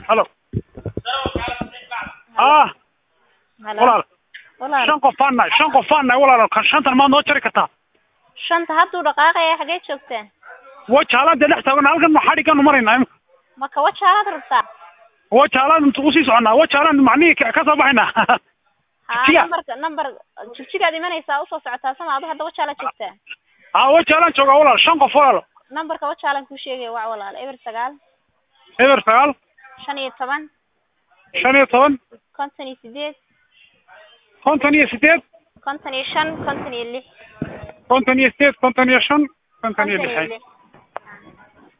halo ah Halo. walaal Walaal. shan qof aan nahay shan qof aan nahay walaal kan shantan maad noo jari kartaa Shanta hadduu dhaqaaqaya xagee joogtaan? wajaalaan dee dhex taagan halkan ma xadhigaanu maraynaa imika Maka wajaalaad rabtaa? wajaalaan intu usii soconaa wajaalaan macnihii ka ka soo baxaynaa Haa, Jigjiga. numberka number jigjigaad imanaysaa usoo socotaa sama adu hadda wajaala joogtaa. haa wajaalaan joogaa walaal shan qof walaal Numberka wajaalan kuu sheegaya waa walaal eber sagaal eber sagaal shan iyo toban shan iyo toban konton iyo sideed konton iyo sideed konton iyo shan konton iyo lix konton iyo sideed konton iyo shan konton iyo konton iyo lix lix